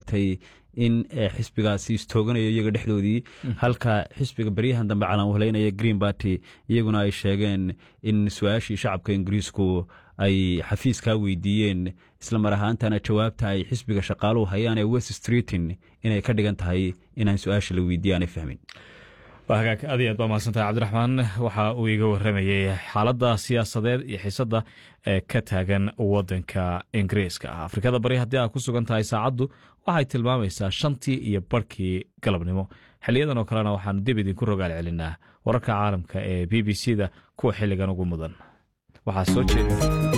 sheegtay in xisbigaasi istooganayo iyaga dhexdoodii halka xisbiga beryahan dambe calanwahleynaya green barty iyaguna ay sheegeen in su-aashii shacabka ingiriisku ay xafiiskaa weydiiyeen isla mar ahaantana jawaabta ay xisbiga shaqaaluhu hayaan ee west streetin inay ka dhigan tahay inaan su-aasha la weydiiye aanay fahmin waa hagaag aad iyo aad baa mahadsantahay cabdiraxmaan waxa uu iga waramayey xaaladda siyaasadeed iyo xiisadda ee ka taagan wadanka ingiriiska ah afrikada bari haddii aad ku sugan tahay saacaddu waxay tilmaamaysaa shantii iyo barhkii galabnimo xiliyadan oo kalena waxaanu dib idinku rogaal celinaa wararka caalamka ee b b c da kuwa xilligan ugu mudan waxaa soo jeeda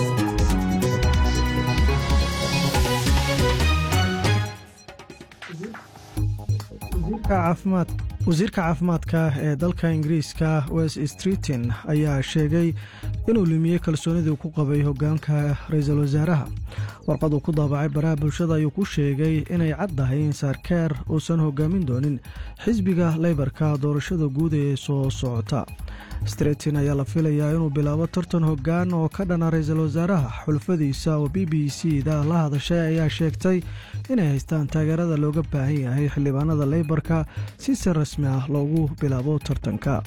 wasiirka caafimaadka ee dalka ingiriiska west streetin ayaa sheegay inuu lumiyey kalsoonidii ku qabay hogaanka ra-iisul wasaaraha warqad uu ku daabacay baraha bulshada ayuu ku sheegay inay caddahay in saarkeer uusan hogaamin doonin xisbiga leybarka doorashada guud ee soo socota streetin ayaa la filayaa inuu bilaabo tartan hoggaan oo ka dhana ra-iisul wasaaraha xulfadiisa oo b b c da la hadashay ayaa sheegtay inay haystaan taageerada looga baahan yahay xildhibaanada leybarka si si rasmi ah loogu bilaabo tartanka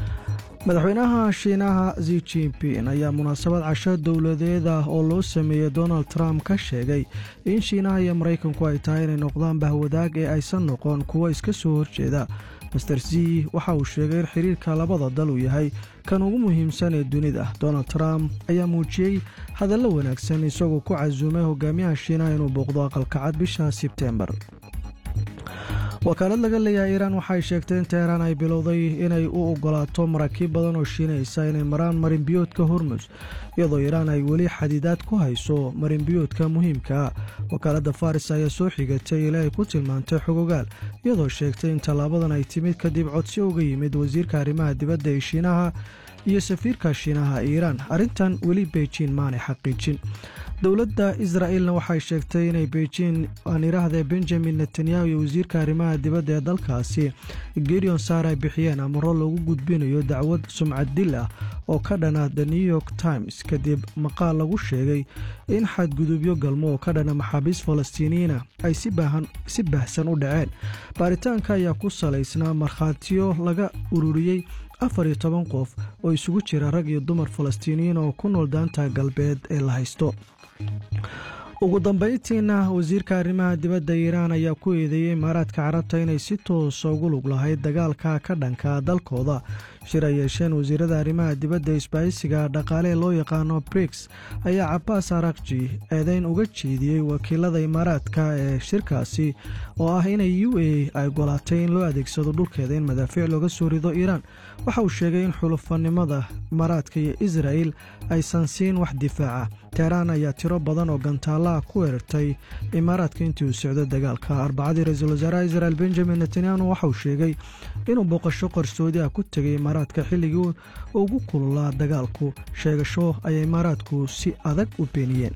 madaxweynaha shiinaha zi jinping ayaa munaasabad casho dowladeed ah oo loo sameeyey donald trump ka sheegay in shiinaha iyo maraykanku ay tahay inay noqdaan bahwadaag ee aysan noqon kuwo iska soo horjeeda master z waxa uu sheegay in xiriirka labada dal uu yahay kan ugu muhiimsan ee dunida donald trump ayaa muujiyey hadallo wanaagsan isagoo ku casuumay hogaamiyaha shiinaha inuu booqdo aqalkacad bisha sebtembar wakaalad laga leeyahay iiraan waxay sheegtay in teheraan ay bilowday inay u ogolaato maraakiib badan oo shiinaysa inay maraan marinbiyoodka hormus iyadoo iiraan ay weli xadidaad ku hayso marinbiyoodka muhiimkaa wakaaladda faris ayaa soo xigatay ilaa ay ku tilmaantay xogogaal iyadoo sheegtay in tallaabadan ay timid kadib codsi uga yimid wasiirka arrimaha dibadda ee shiinaha iyo safiirka shiinaha iiraan arrintan weli beijin maanay xaqiijin dowladda israa'ilna waxay sheegtay inay beijin aan idhaahdee benjamin netanyahu iyo wasiirka arrimaha dibadda ee dalkaasi gideon saar ay bixiyeen amaro loogu gudbinayo dacwad sumcad dil ah oo ka dhana the new york times kadib maqaal lagu sheegay in xadgudubyo galmo oo ka dhana maxaabiis falastiiniyiina ay si baahsan u dhaceen baaritaanka ayaa ku salaysnaa markhaatiyo laga ururiyey afar iyo toban qof oo isugu jira rag iyo dumar falastiiniyiin oo ku nool daanta galbeed ee la haysto ugu dambayntiina wasiirka arrimaha dibadda iiraan ayaa ku eedeeyey imaaraadka carabta inay si toosa ugu lug lahayd dagaalka ka dhanka dalkooda shir ay yeesheen wasiirada arrimaha dibadda isbaahisiga dhaqaale loo yaqaano briks ayaa cabaas arakji eedeyn uga jeediyey wakiilada imaaraadka ee shirkaasi oo ah inay u a ay ogolaatay in loo adeegsado dhulkeeda in madaafiic looga soo rido iiraan waxa uu sheegay in xulufanimada imaaraadka iyo israa'il aysan siin wax difaaca teheraan ayaa tiro badan oo gantaalaha ku weerartay imaaraadka intii uu socdo dagaalka arbacadii ra-iisul wasaaraha israel benjamin netanyahu waxa uu sheegay inuu booqasho qarsoodi ah ku tegay imaaraadka xilligii ugu kululaa dagaalku sheegasho ayay imaaraadku si adag u beeniyeen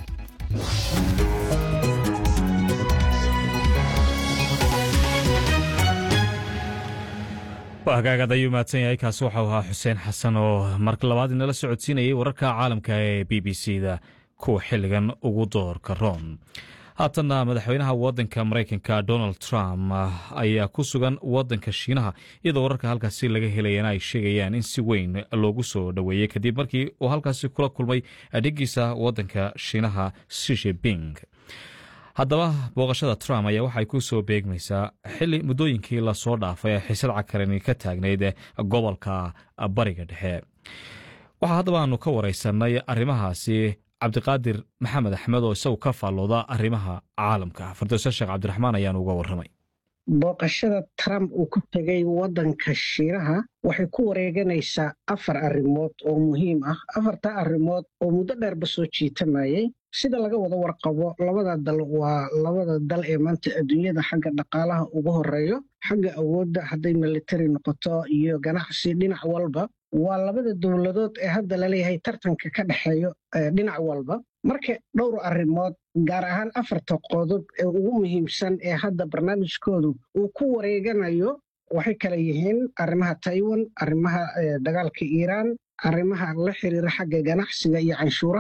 hagaagad ayuu mahadsan yahay kaasi waxau ahaa xuseen xasan oo mar labaad inala socodsiinayay wararka caalamka ee b b c da kuwa xilligan ugu doorka room haatanna madaxweynaha wadanka maraykanka donald trump ayaa ku sugan wadanka shiinaha iyadoo wararka halkaasi laga helayana ay sheegayaan in si weyn loogu soo dhoweeyey kadib markii uu halkaasi kula kulmay adhigiisa wadanka shiinaha sishiping haddaba booqashada trump ayaa waxay ku soo beegmaysaa xili muddooyinkii lasoo dhaafay ee xiisad cakarani ka taagnayd gobolka bariga dhexe waxaa haddaba aanu ka wareysanay arrimahaasi cabdiqaadir maxamed axmed oo isagu ka faallooda arrimaha caalamka fardoose sheekh cabdiraxmaan ayaanu uga warramay booqashada trump uu ku tegay waddanka shiinaha waxay ku wareeganaysaa afar arrimood oo muhiim ah afarta arrimood oo muddo dheerba soo jiitamayay sida laga wada warqabo labada dal waa labada dal ee maanta adduunyada xagga dhaqaalaha ugu horeeyo xagga awoodda hadday militari noqoto iyo ganacsi dhinac walba waa labada dowladood ee hadda laleeyahay tartanka ka dhexeeyo dhinac walba marka dhowr arrimood gaar ahaan afarta qodob ee ugu muhiimsan ee hadda barnaamijkoodu uu ku wareeganayo waxay kala yihiin arrimaha taiwan arrimaha dagaalka iiraan arrimaha la xiriira xagga ganacsiga iyo canshuuraha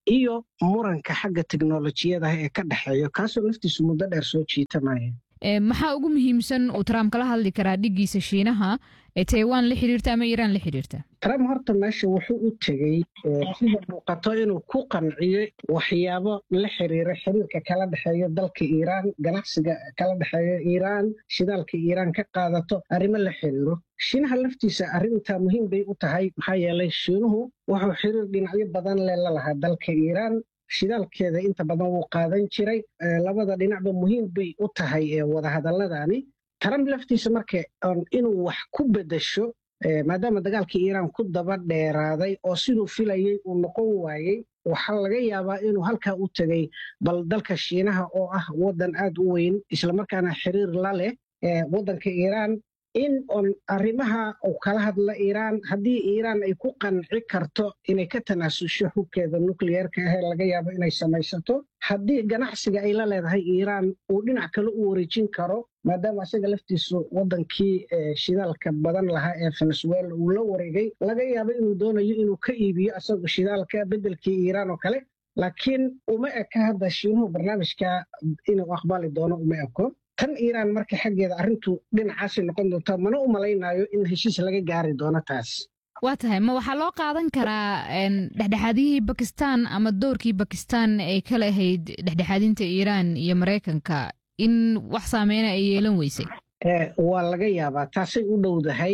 iyo muranka xagga teknolojiyadaha ee ka dhexeeyo kaasoo naftiisu muddo dheer soo jiitamaya maxaa ugu muhiimsan uu trump kala hadli karaa dhigiisa shiinaha ee taiwan la xiriirta ama iiraan la xiriirta trump horta meesha wuxuu u tegey sida muuqato inuu ku qanciyo waxyaabo la xiriira xiriirka kala dhexeeyo dalka iiraan ganacsiga kala dhexeeyo iiraan shidaalka iiraan ka qaadato arrimo la xiriiro shiinaha laftiisa arrintaa muhiim bay u tahay maxaa yeelay shiinuhu wuxuu xiriir dhinacyo badan le la lahaa dalka iiraan shidaalkeeda inta badan wuu qaadan jiray labada dhinacba muhiim bay u tahay wadahadaladani trump laftiisa marka inuu wax ku bedasho maadaama dagaalkii iiraan ku daba dheeraaday oo siduu filayey uu noqon waayey waxaa laga yaabaa inuu halkaa u tegey bal dalka shiinaha oo ah waddan aad u weyn islamarkaana xiriir la leh waddanka iiraan in on arrimaha uu kala hadla iiraan haddii iiraan ay ku qanci karto inay ka tanaasusho hubkeeda nukliyeerka ahee laga yaabo inay samaysato haddii ganacsiga ay la leedahay iiraan uu dhinac kale u wareejin karo maadaama isaga laftiisu waddankii shidaalka badan lahaa ee venezuela uu la wareegay laga yaabo inuu doonayo inuu ka iibiyo isagu shidaalka beddelkii iiraan oo kale laakiin uma eka hadda shiinuhu barnaamijka inuu aqbali doono uma eko tan iiraan marka xaggeeda arrintu dhinacaasay noqon doontaa mana u malaynayo in heshiis laga gaari doono taas waa tahay ma waxaa loo qaadan karaa dhexdhexaadiyihii bakistan ama doorkii bakistan ay ka lahayd dhexdhexaadinta iiraan iyo maraykanka in wax saameyna ay yeelan weysay waa laga yaabaa taasay u dhowdahay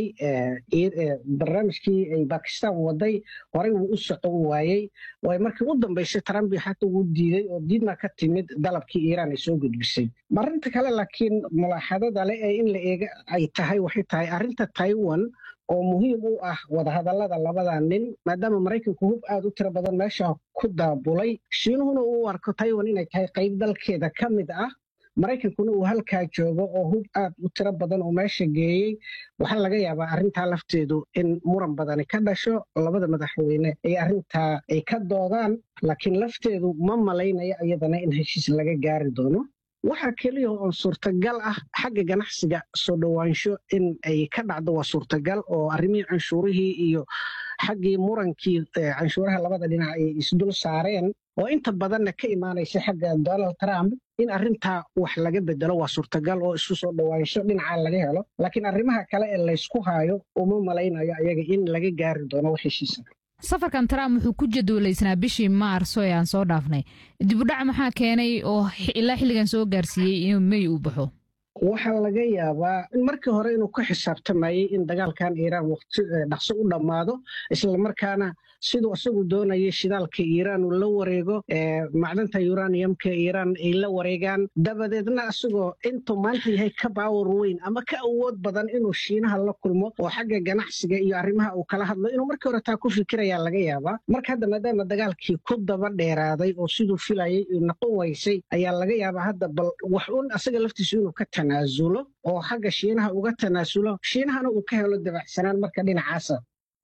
barnaamijkii ay bakistan waday horey wuu u socon waayey way markii u dambaysay trump xata wuu diiday oo diidma ka timid dalabkii iiraan ay soo gudbisay marinta kale laakiin mulaaxadada le ee in la eega ay tahay waxay tahay arrinta taiwan oo muhiim u ah wadahadallada labada nin maadaama maraykanku hub aad u tiro badan meesha ku daabulay shiinuhuna uu arko taiwan inay tahay qayb dalkeeda ka mid ah maraykankuna uu halkaa joogo oo hub aad u tiro badan oo meesha geeyey waxaa laga yaabaa arrintaa lafteedu in muran badani ka dhasho labada madaxweyne ay arrintaa ay ka doodaan laakiin lafteedu ma malaynaya iyadana in heshiis laga gaari doono waxaa keliya oo suurtagal ah xagga ganacsiga soo dhowaansho in ay ka dhacdo waa suurtagal oo arrimihii canshuurihii iyo xaggii murankii canshuuraha labada dhinac ay isdul saareen oo inta badanna ka imaanaysa xagga donald trump in arrintaa wax laga bedelo waa suurtagal oo isku soo dhowaansho dhinaca laga helo laakiin arrimaha kale ee laysku haayo uma malaynayo ayaga in laga gaari doono wax heshiisa safarkan trump wuxuu ku jadwalaysnaa bishii maarso ee aan soo dhaafnay dibudhac maxaa keenay oo ilaa xilligan soo gaarsiiyey inuu mey uu baxo waxaa laga yaabaa markii hore inuu ku xisaabtamayey in dagaalkan iiraan waqti dhaqso u dhammaado islamarkaana siduu isagu doonayay shidaalka iiraan uu la wareego macdanta uraniumka iiraan ay la wareegaan dabadeedna isagoo intuu maanta yahay ka baawar weyn ama ka awood badan inuu shiinaha la kulmo oo xagga ganacsiga iyo arrimaha uu kala hadlo inuu markii hore taa ku fikirayaa laga yaabaa marka hadda maadaama dagaalkii ku daba dheeraaday oo siduu filayay noqon waysay ayaa laga yaabaa hadda bal wax un asaga laftiisu inuu ka tanaasulo oo xagga shiinaha uga tanaasulo shiinahana uu ka helo dabacsanaan marka dhinacaasa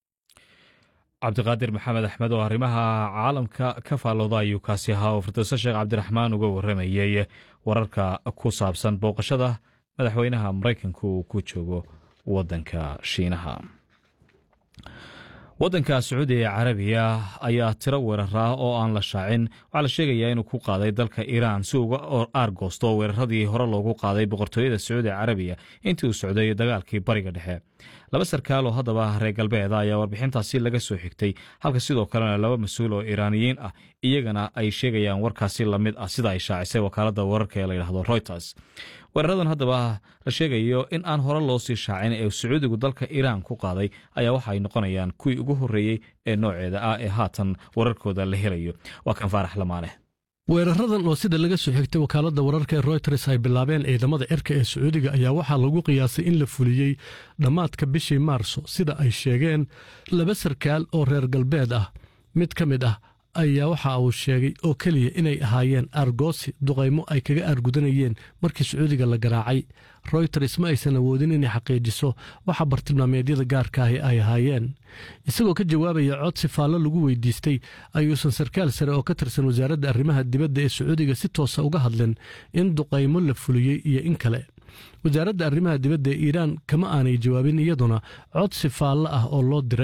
cabdiqaadir maxamed axmed oo arrimaha caalamka ka faallooda ayuu kaasi ahaa oo firdowse sheekh cabdiraxmaan uga warramayey wararka ku saabsan booqashada madaxweynaha maraykanka uu ku joogo waddanka shiinaha waddanka sacuudiga ee carabiya ayaa tiro weeraraa oo aan la shaacin waxaa la sheegayaa inuu ku qaaday dalka iiraan si uga aargoosto weeraradii hore loogu qaaday boqortooyada sacuudiga carabiya intii uu socday dagaalkii bariga dhexe laba sarkaal oo haddaba reer galbeeda ayaa warbixintaasi laga soo xigtay halka sidoo kalena laba mas-uul oo iiraaniyiin ah iyagana ay sheegayaan warkaasi lamid ah sida ay shaacisay wakaaladda wararka ee layidhahdo reuters weeraradan haddaba la sheegayo in aan hore loo sii shaacin ee sacuudigu dalka iiraan ku qaaday ayaa waxa ay noqonayaan kuwii ugu horreeyey ee nooceeda ah ee haatan wararkooda la helayo waa kan faarax lamaane weeraradan oo sida laga soo xigtay wakaaladda wararka ee royters ay bilaabeen ciidamada cirka ee sacuudiga ayaa waxaa lagu qiyaasay in la fuliyey dhammaadka bishii maarso sida ay sheegeen laba sarkaal oo reer galbeed ah mid ka mid ah ayaa waxa uu sheegay oo keliya inay ahaayeen argoosi duqaymo ay kaga aargudanayeen markii sacuudiga la garaacay royters ma aysan awoodin inay xaqiijiso waxa bartilmaameedyada gaarka ahi ay ahaayeen isagoo ka jawaabaya codsi faallo lagu weydiistay ayuusan sarkaal sare oo ka tirsan wasaaradda arrimaha dibadda ee sacuudiga si toosa uga hadlin in duqaymo la fuliyey iyo in kale wasaaradda arrimaha dibadda ee iiraan kama aanay jawaabin iyaduna codsi faallo ah oo loo diray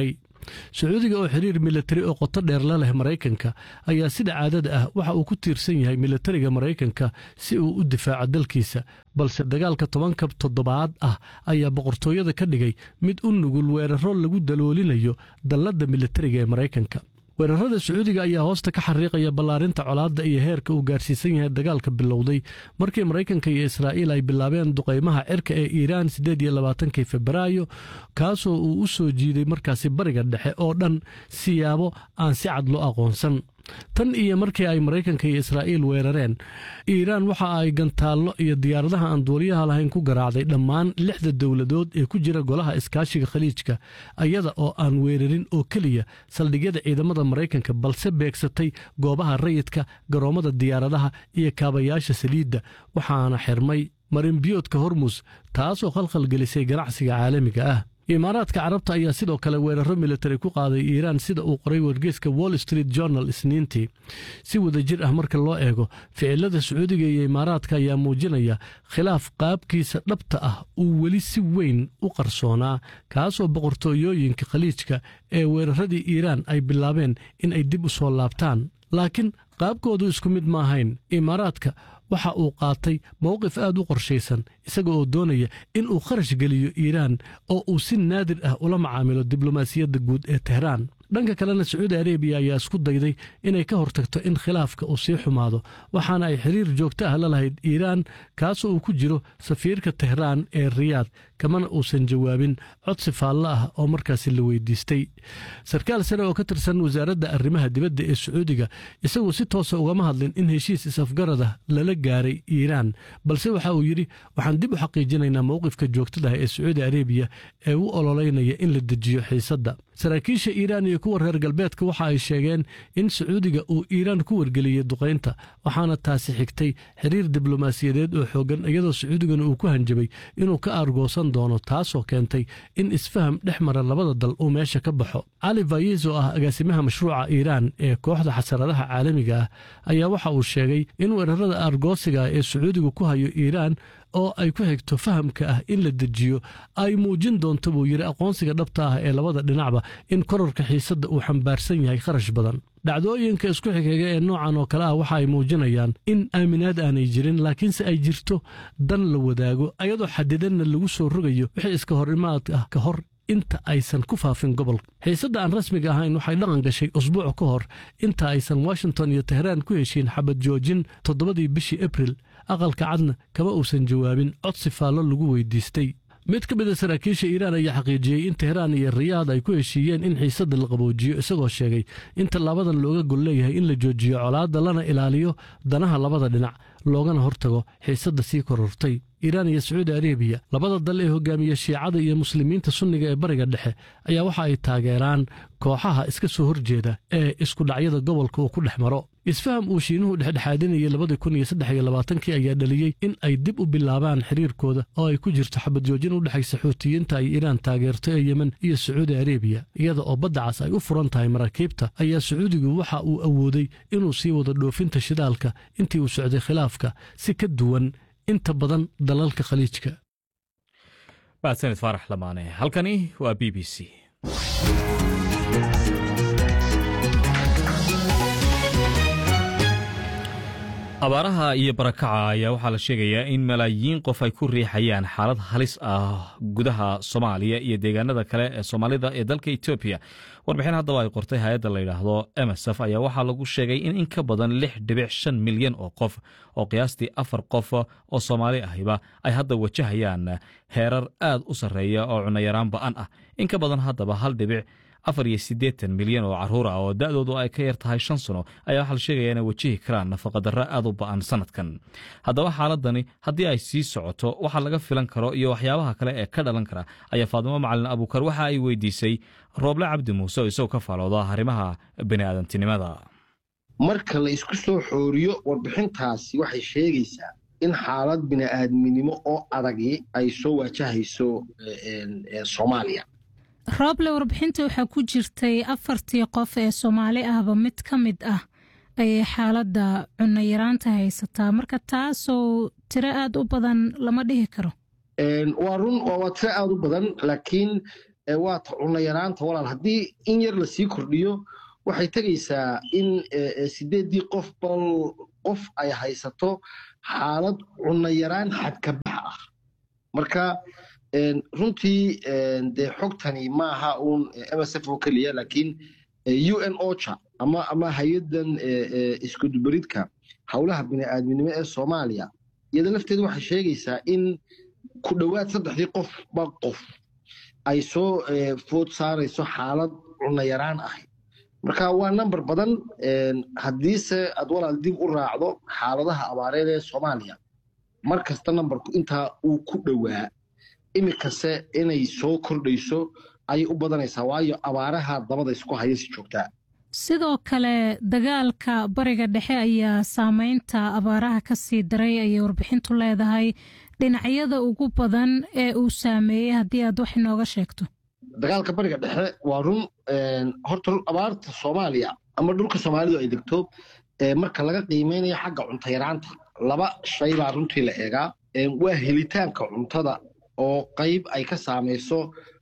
sacuudiga oo xiriir militari oo qoto dheer la leh maraykanka ayaa sida caadada ah waxa uu ku tiirsan yahay militariga maraykanka si uu u difaaco dalkiisa balse dagaalka tobanka toddobaad ah ayaa boqortooyada ka dhigay mid u nugul weeraro lagu daloolinayo dalladda militariga ee maraykanka weerarada sacuudiga ayaa hoosta ka xariiqaya ballaarinta colaadda iyo heerka uu gaarsiisan yahay dagaalka bilowday markii maraykanka iyo israa'iil ay bilaabeen duqaymaha cirka ee iiraan siddeed iyo labaatankii febraayo kaasoo uu u soo jiiday markaasi bariga dhexe oo dhan siyaabo aan si cad loo aqoonsan tan iyo markii ay maraykanka iyo israa'iil weerareen iiraan waxa ay gantaallo iyo diyaaradaha aan duuliyaha lahayn ku garaacday dhammaan lixda dowladood ee ku jira golaha iskaashiga khaliijka iyada oo aan weerarin oo keliya saldhigyada ciidamada maraykanka balse beegsatay goobaha rayidka garoommada diyaaradaha iyo kaabayaasha saliidda waxaana xirmay marinbiyoodka hormus taasoo khalkhalgelisay ganacsiga caalamiga ah imaaraadka carabta ayaa sidoo kale weeraro militari ku qaaday iiraan sida uu qoray wargeyska wall street journal isniintii si wadajir ah marka loo eego ficilada sacuudiga iyo imaaraadka ayaa muujinaya khilaaf qaabkiisa dhabta ah uu weli si weyn u qarsoonaa kaasoo boqortooyooyinka khaliijka ee weeraradii iiraan ay bilaabeen in ay dib u soo laabtaan laakiin qaabkoodu isku mid ma ahayn imaaraadka waxa uu qaatay mowqif aad u qorshaysan isaga oo doonaya in uu kharash geliyo iiraan oo uu si naadir ah ula macaamilo diblomaasiyadda guud ee tehraan dhanka kalena sacuudi arebiya ayaa isku dayday inay ka hortagto in khilaafka uu sii xumaado waxaana ay xiriir joogto ah la lahayd iiraan kaasoo uu ku jiro safiirka tehraan ee riyaad kamana uusan jawaabin codsi faallo ah oo markaasi la weydiistay sarkaal sare oo ka tirsan wasaaradda arrimaha dibadda ee sacuudiga isaguo si toosa ugama hadlin in heshiis is-afgarada lala gaaray iiraan balse waxa uu yidhi waxaan dib u xaqiijinaynaa mowqifka joogtadaah ee sacuudi arebiya ee u ololeynaya in la dejiyo xiisadda saraakiisha iiraan iyo kuwa reer galbeedka waxa ay sheegeen in sacuudiga uu iiraan ku wargeliyey duqaynta waxaana taasi xigtay xiriir diblomaasiyadeed oo xooggan iyadoo sacuudigana uu ku hanjabay inuu ka aargoosan doono taasoo keentay in isfaham dhex mara labada dal uu meesha ka baxo cali fayis oo ah agaasimaha mashruuca iiraan ee kooxda xasaradaha caalamiga ah ayaa waxa uu sheegay in weerarada aargoosiga ee sacuudigu ku hayo iiraan oo ay ku xigto fahamka ah in la dejiyo ay muujin doonto buu yidhi aqoonsiga dhabta ah ee labada dhinacba in korarka xiisadda uu xambaarsan yahay kharash badan dhacdooyinka isku xigxiga ee noocan oo kale ah waxa ay muujinayaan in aaminaad aanay jirin laakiinse ay jirto dan la wadaago ayadoo xadidanna lagu soo rogayo wixii iska horimaad ah ka hor inta aysan ku faafin gobolka xiisadda aan rasmiga ahayn waxay dhaqan gashay usbuuc ka hor inta aysan washington iyo tehraan ku heshiin xabad joojin toddobadii bishii abril aqalka cadna kama uusan jawaabin codsi faallo lagu weydiistay mid ka mid a saraakiisha iiraan ayaa xaqiijiyey in tehraan iyo riyaad ay ku heshiiyeen in xiisadda la qaboojiyo isagoo sheegay in tallaabadan looga gol leeyahay in la joojiyo colaadda lana ilaaliyo danaha labada dhinac loogana hortago xiisadda sii korortay iiraan iyo sacuudi arebiya labada dal ee hogaamiya shiicada iyo muslimiinta sunniga ee bariga dhexe ayaa waxa ay taageeraan kooxaha iska soo horjeeda ee iskudhacyada gobolka uu ku dhex maro isfaham uu shiinuhu dhexdhexaadinayay labadii kun iyo saddex iyo labaatankii ayaa dhaliyey in ay dib u bilaabaan xiriirkooda oo ay ku jirto xabadjoojin u dhexaysa xuutiyiinta ay iiraan taageerto ee yemen iyo sacuudi arebiya iyada oo badda cas ay u furan tahay maraakiibta ayaa sacuudigu waxa uu awooday inuu sii wado dhoofinta shidaalka intii uu socday khilaafka si ka duwan inta badan dalalka khaliijka mahadsanid faarax lamaane halkani waa b b c abaaraha iyo barakaca ayaa waxaa la sheegayaa in malaayiin qof ay ku riixayaan xaalad halis ah gudaha soomaaliya iyo deegaanada kale ee soomaalida ee dalka etoobiya warbixin haddaba ay qortay hay-adda la yidhaahdo emsf ayaa waxaa lagu sheegay in in ka badan lix dhibic shan milyan oo qof oo qiyaastii afar qof oo soomaali ahiba ay hadda wajahayaan heerar aad u sarreeya oo cunayaraan ba'an ah in ka badan haddaba hal dhibic afar iyo siddeetan milyan oo carruur ah oo da'doodu ay ka yar tahay shan sano ayaa waxaa la sheegaya inay wajihi karaan nafaqadarro aad u ba'an sanadkan haddaba xaaladani haddii ay sii socoto waxa laga filan karo iyo waxyaabaha kale ee ka dhalan kara ayaa faadimo macalin abuukar waxa ay weydiisay rooble cabdi muuse oo isagoo ka faalooda arrimaha bini'aadantinimada marka la isku soo xooriyo warbixintaasi waxay sheegaysaa in xaalad bini'aadminimo oo adagi ay soo waajahayso soomaaliya rooble warbixinta waxaa ku jirtay afartii qof ee soomaali ahba mid ka mid ah ayay xaaladda cunno yaraanta haysataa marka taasoo tiro aad u badan lama dhihi karo waa run waa tiro aad u badan laakiin waa ta cunno yaraanta walaal haddii in yar lasii kordhiyo waxay tegaysaa in sideeddii qof bal qof ay haysato xaalad cunno yaraan xadkabax ah marka runtii dee xogtani maaha uun msf oo keliya laakiin u n ocha ama ama hay-addan iskudubaridka howlaha bini'aadminimo ee soomaaliya iyada lafteedu waxay sheegaysaa in ku dhowaad saddexdii qofba qof ay soo food saarayso xaalad cunno yaraan ah marka waa number badan haddiise aad walaal dib u raacdo xaaladaha abaareed ee soomaaliya mar kasta numberku intaa uu ku dhowaa iminkase inay soo kordhayso ayay u badanaysaa waayo abaaraha dabada isku haya si joogtaa sidoo kale dagaalka bariga dhexe ayaa saameynta abaaraha ka sii daray ayay warbixintu leedahay dhinacyada ugu badan ee uu saameeyey haddii aad wax inooga sheegto dagaalka bariga dhexe waa run horta abaarta soomaaliya ama dhulka soomaalidu ay degto marka laga qiimeynayo xagga cunto yaraanta laba shay baa runtii la eegaa waa helitaanka cuntada oo qayb ay ka saamayso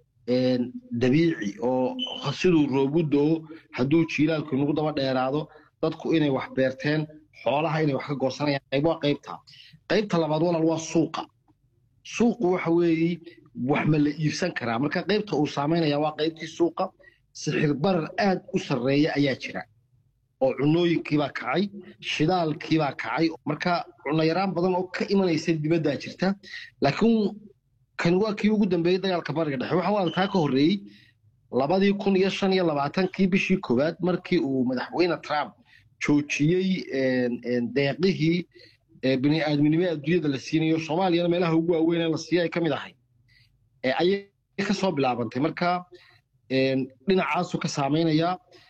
dabiici oo siduu roobu doo hadduu jiilaalku inagu daba dheeraado dadku inay wax beerteen xoolaha inay wax ka goosanayaan qayb waa qaybta qaybta labaad walaal waa suuqa suuqu waxa weeye wax ma la iibsan karaa marka qaybta uu saamaynaya waa qaybtii suuqa sixir barar aad u sarreeya ayaa jira oo cunooyinkiibaa kacay shidaalkiibaa kacay marka cunno yaraan badan oo ka imanaysa dibaddaa jirta laakiin kan waa kii ugu dambeeyey dagaalka bariga dhexe waxa walaal taa ka horreeyey labadii kun iyo shan iyo labaatankii bishii koowaad markii uu madaxweyne trump joojiyey deeqihii bini'aadminimo adduunyada la siinayo soomaaliyana meelaha ugu waaweyn ee la siiya ay ka mid ahay ayay ka soo bilaabantay marka dhinacaasu ka saamaynaya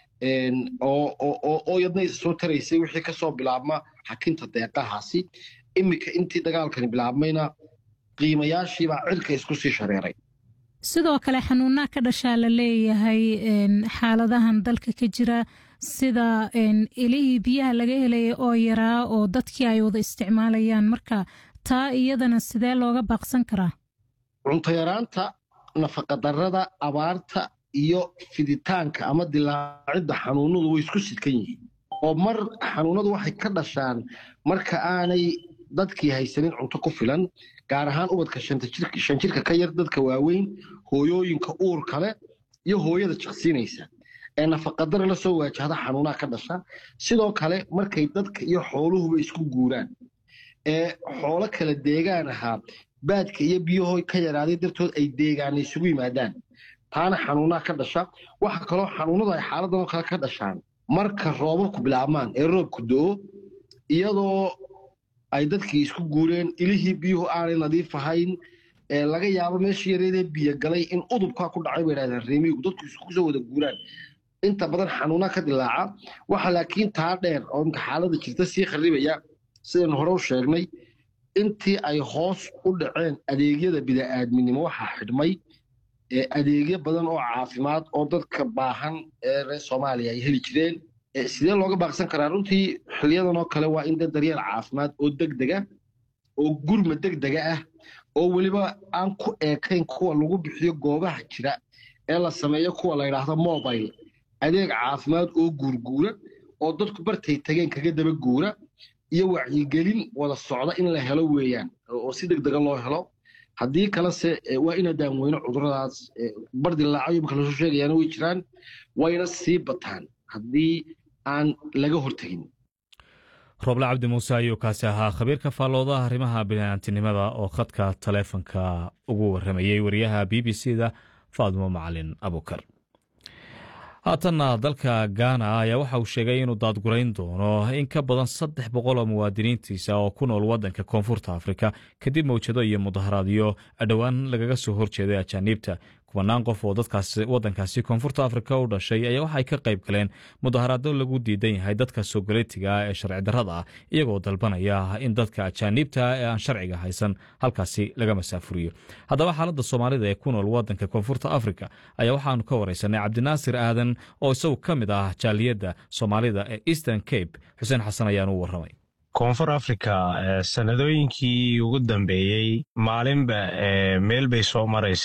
oo yadna isa soo taraysay wixii ka soo bilaabma xakinta deeqahaasi iminka intii dagaalkani bilaabmayna qiimayaashiibaa cirka isku sii shareeray sidoo kale xanuunaa ka dhashaa la leeyahay xaaladahan dalka ka jira sida ilihii biyaha laga helaya oo yaraa oo dadkii ay wada isticmaalayaan marka taa iyadana sidee looga baaqsan karaa cunto yaraanta nafaqadarrada abaarta iyo fiditaanka ama dilaacidda xanuunadu way isku sidkan yihiin oo mar xanuunadu waxay ka dhashaan marka aanay dadkii haysanin cunto ku filan gaar ahaan ubadka shan jirka ka yar dadka waaweyn hooyooyinka uurka leh iyo hooyada jiqsiinaysa ee nafaqadara la soo waajahda xanuunaha ka dhasha sidoo kale markay dadka iyo xooluhuba isku guuraan ee xoolo kala deegaan ahaa baadka iyo biyaho ka yaraaday dartood ay deegaana isugu yimaadaan taana xanuunaha ka dhasha waxa kaloo xanuunadu ay xaaladan oo kale ka dhashaan marka roobabku bilaabmaan ee roobku do-o iyadoo ay dadkii isku guureen ilihii biyuhu aanay nadiif ahayn laga yaabo meeshii yareedee biyo galay in udubkaa ku dhacay bay dhahdeen reemigu dadku isku soo wada guuraan inta badan xanuuna ka dilaaca waxa laakiin taa dheer oo imka xaalada jirta sii kharibaya sidaynu hore u sheegnay intii ay hoos u dhaceen adeegyada bida'aadminimo waxaa xidhmay adeegyo badan oo caafimaad oo dadka baahan ee reer soomaaliya ay heli jireen sidee looga baaqsan karaa runtii xiliyadan oo kale waa in dad daryeel caafimaad oo degdega oo gurma degdega ah oo weliba aan ku eekayn kuwa lagu bixiyo goobaha jira ee la sameeyo kuwa la yidhaahdo mobile adeeg caafimaad oo guurguura oo dadku bartay tageen kaga daba guura iyo wacyigelin wada socda in la helo weeyaan oo si degdega loo helo haddii kalese waa ina daamweyno cuduradaas bardilaacayo marka lasoo sheegayaana way jiraan wayna sii bataan haddii aan laga hortegin roble cabdi muuse ayuu kaasi ahaa khabiirka faalloodaha arrimaha bini'aantinimada oo khadka taleefonka ugu warramayey wariyaha b b c da faadimo macalin abukar haatanna dalka gaana ayaa waxa uu sheegay inuu daadgurayn doono in ka badan saddex boqol oo muwaadiniintiisa oo ku nool waddanka koonfurta afrika kadib mawjado iyo mudaharaadyo dhowaan lagaga soo horjeeday ajaaniibta kubanaan qof oo waddankaasi koonfurta afrika u dhashay ayaa waxay ka qayb galeen mudaharaado lagu diidan yahay dadka soogaleetiga ah ee sharci darrada ah iyagoo dalbanaya in dadka ajaaniibta ee aan sharciga haysan halkaasi laga masaafuriyo haddaba xaaladda soomaalida ee ku nool waddanka koonfurta afrika ayaa waxaanu ka wareysanay cabdinaasir aadan oo isagu ka mid ah jaaliyadda soomaalida ee eastern cape xuseen xasan ayaan u warramay koonfur africa sanadooyinkii ugu dambeeyey maalinba meel bay soo maraysay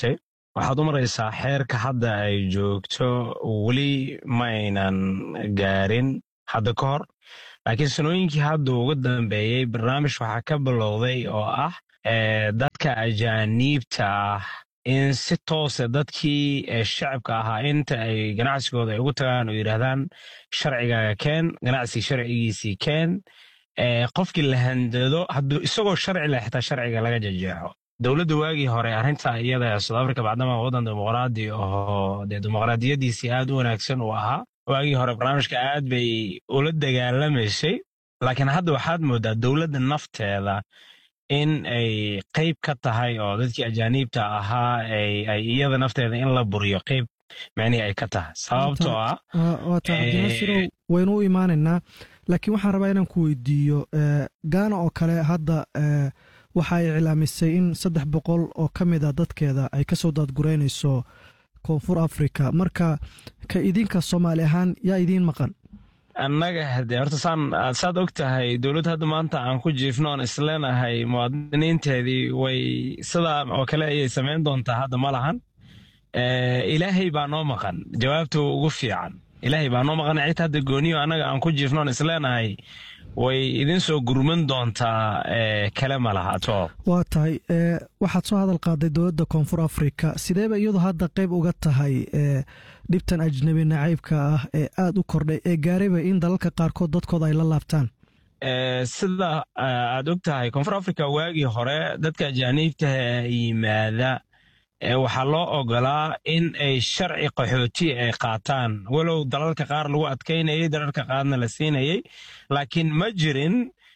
waxaad u maraysaa xeerka hadda ay joogto weli ma aynan gaarin hadda ka hor laakiin sanooyinkii hadda ugu dambeeyey barnaamij waxaa ka bilowday oo ah dadka ajaaniibta ah in si toose dadkii shacabka ahaa inta ay ganacsigooda ay ugu tagaan oo yidhaahdaan sharcigaaga keen ganacsi sharcigiisii keen qofkii la handado hadduu isagoo sharci leh xitaa sharciga laga jejeexo dowladda waagii hore arrinta iyada south africa bacdama waddan dimuqraadi oo dee dimuqraadiyadiisii aad u wanaagsan uu ahaa waagii hore barnaamijka aad bay ula dagaalamaysay laakiin hadda waxaad moodaa dowladda nafteeda in ay qayb ka tahay oo dadkii ajaaniibta ahaa ay iyada nafteeda in la buriyo qayb micnihii ay ka tahay sababtoo ah waata cabdinasirow waynu u imaanaynaa laakiin waxaan rabaa inaan ku weydiiyo gaana oo kale hadda waxa ay iclaamisay in saddex boqol oo ka mid a dadkeeda ay ka soo daadgureynayso koonfur africa marka ka idinka soomaali ahaan yaa idiin maqan annaga hade horta saan saad og tahay dowladda hadda maanta aan ku jiifno oon isleenahay muwaadiniinteedii way sidaa oo kale ayay samayn doontaa hadda ma lahan ilaahay baa noo maqan jawaabta ugu fiican ilaahay baa noo maqan cid hadda gooniyo annaga aan ku jiifno oon isleenahay way idin soo gurman doontaa kale ma laha atoo waa tahay waxaad soo hadal qaaday dowladda koonfur africa sideeba iyadu hadda qayb uga tahay dhibtan ajnabi nacaybka ah ee aada u kordhay ee gaarayba in dalalka qaarkood dadkooda ay la laabtaan sida aad og tahay koonfur africa waagii hore dadka ajaaniibta yimaada waxaa loo ogolaa in ay sharci qaxooti ay qaataan walow dalalka qaar lagu adkaynayay dalalka qaarna la siinayay laakiin ma jirin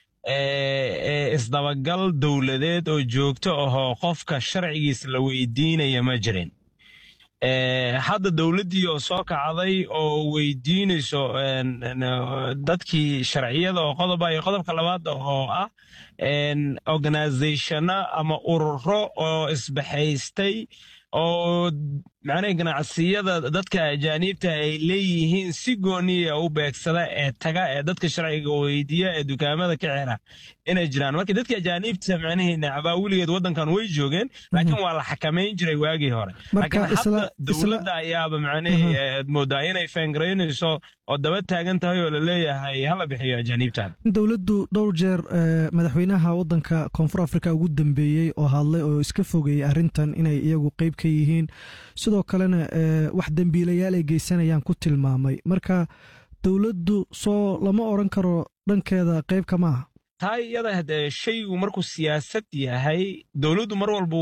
isdabagal dowladeed oo joogto ahoo qofka sharcigiis la weydiinaya ma jirin hadda dowladdii oo soo kacday oo weydiinayso dadkii sharciyada oo qodoba iyo qodobka labaad oo ah organizationa ama ururo oo isbaxaystay oo macnaha ganacsiyada dadka ajaaniibta ay leeyihiin si gooniya u beegsada ee taga ee dadka sharciga weydiiya ee dukaamada ka xira inay jiraan marka dadka ajaaniibta macnihii nacbaa weligeed waddankan way joogeen laakiin waa la xakamayn jiray waagii hore laakiin hadda dowladda ayaaba macnihii moodaa inay feengaraynayso oo daba taagan tahay oo la leeyahay hala bixiyo ajaaniibtan dowladdu dhowr jeer madaxweynaha waddanka koonfur africa ugu dambeeyey oo hadlay oo iska fogeeyey arrintan inay iyagu qeyb ka yihiin sidoo kalena wax dembiilayaal ay geysanayaan ku tilmaamay marka dowladdu soo lama odran karo dhankeeda qeybka maaha taa iyada hadee shaygu markuu siyaasad yahay dowladdu mar walbu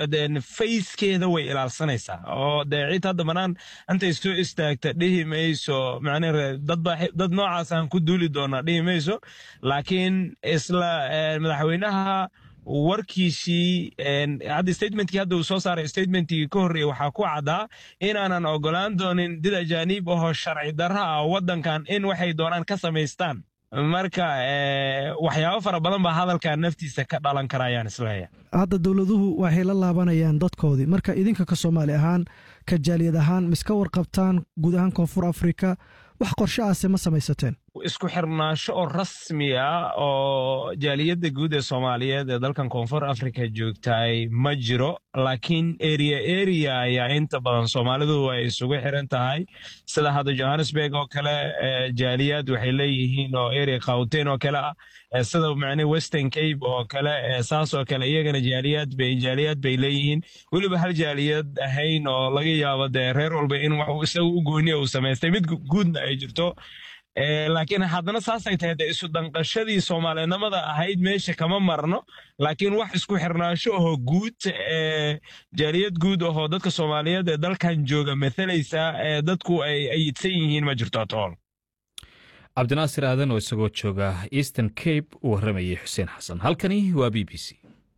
fayskeeda way ilaalsanaysaa oo dee cid hadda banaan intay soo istaagta dhihi mayso macnaa dad noocaasaan ku duuli doonaa dhihi mayso laakiin isla madaxweynaha warkiisii hadda statementkii hadda uu soo saaray statementkii ka horreeyey waxaa ku caddaa inaanan ogolaan doonin did ajaaniib ahoo sharci darra ah waddankan in waxay doonaan ka samaystaan marka waxyaabo fara badan baa hadalkan naftiisa ka dhalan kara ayaan isleeyahay hadda dowladuhu waxay la laabanayaan dadkoodii marka idinka ka soomaali ahaan ka jaaliyad ahaan miska warqabtaan guud ahaan koonfur afrika wax qorshe aase ma samaysateen isku xirnaansho oo rasmi ah oo jaaliyadda guud ee soomaaliyeed ee dalkan koonfur africa joogtaay ma jiro laakiin eria eria ayaa inta badan soomaalidu ay isugu xiran tahay sida hadda johannesburg oo kale jaaliyad waxay leeyihiin oo eria khawten oo kale ah sida macne western cape oo kale saas oo kale iyagana jaaliyad bay jaaliyad bay leeyihiin weliba hal jaaliyad ahayn oo laga yaabo dee reer walba in wax isaga u gooniya uu samaystay mid guudna ay jirto laakiin haddana saasay tahay dee isu danqashadii soomaalinimada ahayd meesha kama marno laakiin wax isku xirnaansho ahoo guud jaaliyad guud ahoo dadka soomaaliyeed ee dalkan jooga mathalaysa ee dadku ay ayidsan yihiin ma jirto atool cabdinaasir aadan oo isagoo jooga eastern cape uu warramayay xuseen xasan halkani waa b b c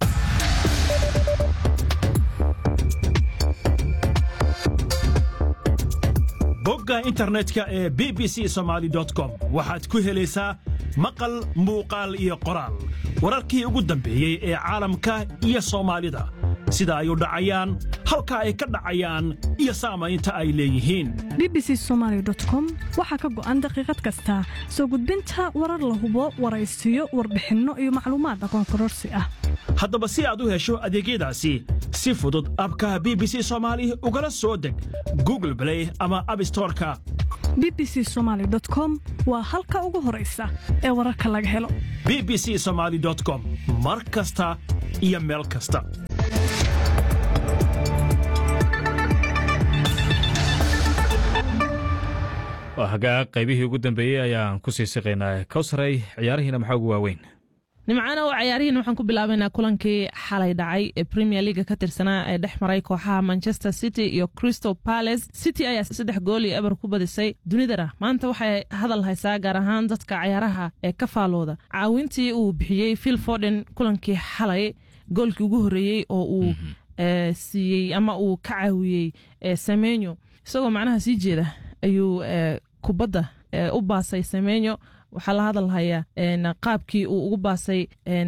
bogga internetka ee b b c somaali com waxaad ku helaysaa maqal muuqaal iyo qoraal wararkii ugu dambeeyey ee caalamka iyo soomaalida sida ay u dhacayaan halka ay ka dhacayaan iyo saamaynta ay leeyihiin b b c somaali com waxaa ka go'an daqiiqad kasta soo gudbinta warar la hubo waraysiyo warbixinno iyo macluumaad aqoon kororsi ah haddaba si aad u hesho adeegyadaasi si fudud abkaha b b c soomaali ugala soo deg google blay ama abstoreka b b c somaali com waa halka ugu horaysa ee wararka laga helo b b c somaali com mar kasta iyo meel kasta hagaag qaybihii ugu dambeeyey ayaan ku sii siqaynaa kowsaray ciyaarihiina maxaa ugu waaweyn nimcana oo cayaarihiin waxaan ku bilaabaynaa kulankii xalay dhacay ee premier leaga ka tirsanaa ee dhex maray kooxaha manchester city iyo crystal palace city ayaa saddex gool iyo eber ku badisay dunidana maanta waxay hadal haysaa gaar ahaan dadka cayaaraha ee ka faalooda caawintii uu bixiyey phil forden kulankii xalay goolkii ugu horreeyey oo uu siiyey ama uu ka caawiyey semenyo isagoo macnaha sii jeeda ayuu kubadda u baasay semenyo waxaa la hadalhayaa qaabkii uu ugu baasay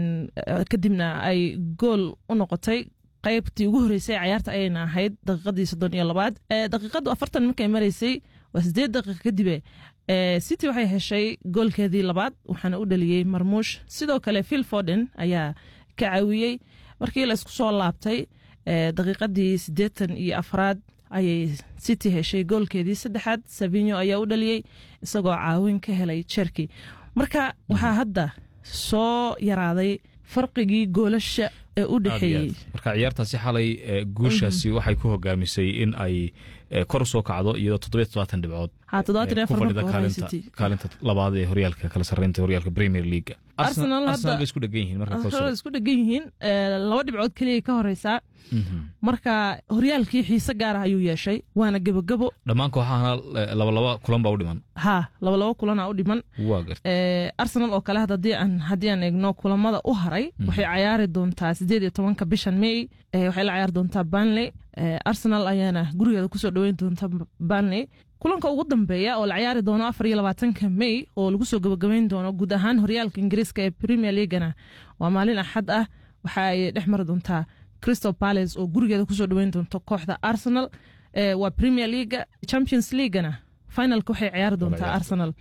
kadibna ay gool u noqotay qaybtii ugu horreysay cayaarta ayayna ahayd daqiiqadii soddon iyo labaad daqiiqadu afartan markay maraysay waa siddeed daqiiqa kadibe city waxay heshay goolkeedii labaad waxaana u dhaliyey marmuush sidoo kale phil forden ayaa ka caawiyey markii la isku soo laabtay daqiiqadii siddeetan iyo afraad ayay city heshay goolkeedii saddexaad savinyo ayaa u dhaliyey isagoo caawin ka helay jerki marka waxaa hadda soo yaraaday farqigii goolasha ee u dhexeeyey marka ciyaartaasi xalay guushaasi waxay ku hogaamisay in ay kor usoo kacdo iyadoo toddobiyo todobaatan dhibcood ku fadhida kaalinta labaad ee horyaalka kala sarreynta horyaalka premier leaga arsenal bay isku dhegan yihiin marka isku dhegan yihiin laba dhibcood keliya ka horeysaa marka horyaalkii xiise gaar ah ayuu yeeshay waana gebogebo dhammaan kooxahana labalaba kulan baa u dhiman ha labalaba kulana u dhiman arsenal oo kale haddii aan eegno kulamada u haray waxay cayaari doontaa sideed iyo tobanka bishan may waxay la cayaari doontaa banley arsenal ayaana gurigeeda kusoo dhoweyn doonta banley kulanka ugu dambeeya oo la cayaari doono afar iyo labaatanka may oo lagu soo gabagabeyn doono guud ahaan horyaalka ingiriiska ee premier leagana waa maalin axad ah waxa ay dhex mari doontaa crystal palace oo gurigeeda kusoo dhoweyn doonto kooxda arsenal waa premier leaga champions leagana finalka waxay ciyaari doontaa arsenal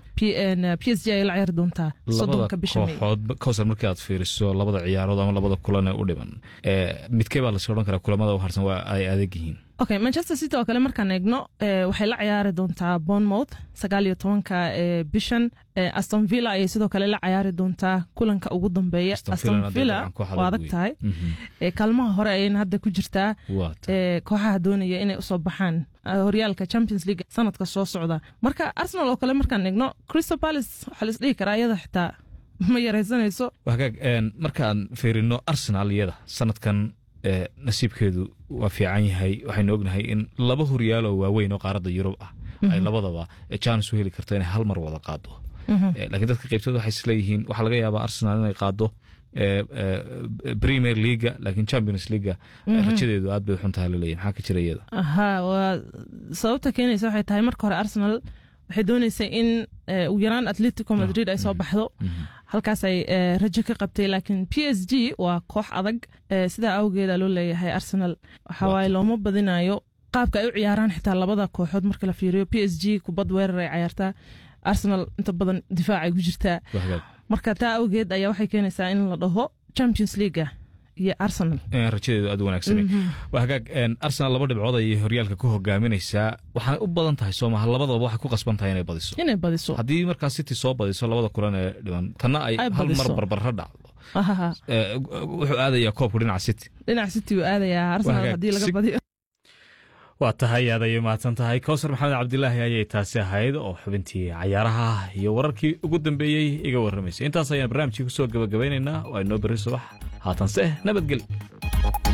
p s g ayay la ciyaari doontaa soddonka bisha may kooxood kowsar markii aad fiiriso labada ciyaarood ama labada kulan ee u dhiman midkee baa lasoo odhan karaa kulamada u harsan waa ay adag yihiin okay manchester city oo kale markaan eegno waxay la ciyaari doontaa bournemouth sagaal iyo tobanka bishan aston villa ayay sidoo kale la ciyaari doontaa kulanka ugu dambeeya aston villa waa adag tahay kaalmaha hore ayayna hadda ku jirtaa kooxaha doonaya inay usoo baxaan horyaalka champions league sanadka soo socda marka arsenal oo kale markaan eegno crystal palace waxaa la isdhihi karaa iyada xitaa ma yaraysanayso hagaag markaan fiirino arsenal iyada sanadkan nasiibkeedu waa fiican yahay waxaynu ognahay in laba horyaaloo waaweyn oo qaaradda yurub ah ay labadaba jaanis u heli karto inay hal mar wada qaado laakiin dadka qaybtood waxay isleeyihiin waxaa laga yaabaa arsenal inay qaado premier leaga laakiin champions leaga rajadeedu aad bay xun tahay laleeyahy maxaa ka jira iyada ha waa sababta keenaysa waxay tahay marka hore arsenal waxay dooneysay in ugu yaraan atletico madrid ay soo baxdo halkaas ay rajo ka qabtay laakiin p s g waa koox adag sidaa awgeeda loo leeyahay arsenal waxawaaye looma badinayo qaabka ay u ciyaaraan xitaa labada kooxood marka la fiiriyo p s g kubad weerar ay cayaartaa arsenal inta badan difaacay ku jirtaa marka taa awgeed ayaa waxay keenaysaa in la dhaho champions leaga iyo arsenal rajadeedu aad u wanaagsan waa hagaag arsenal laba dhibcood ayay horyaalka ku hogaaminaysaa waxaanay u badan tahay soomaha labadaba waxay ku qasban tahay inay badiso inay badiso haddii markaa city soo badiso labada kulan ee dhiman tanna ay hal mar barbarra dhacdo wuxuu aadayaa koobku dhinaca city dhinaca city uu aadayaa arsenal haddii laga badiyo waa tahay aad ayay mahadsan tahay kowsar maxamed cabdilaahi ayay taasi ahayd oo xubintii cayaaraha iyo wararkii ugu dambeeyey iga warramaysay intaas ayaan barnaamijkii ku soo gabagabaynaynaa waa inoo berri subax haatanse nabadgel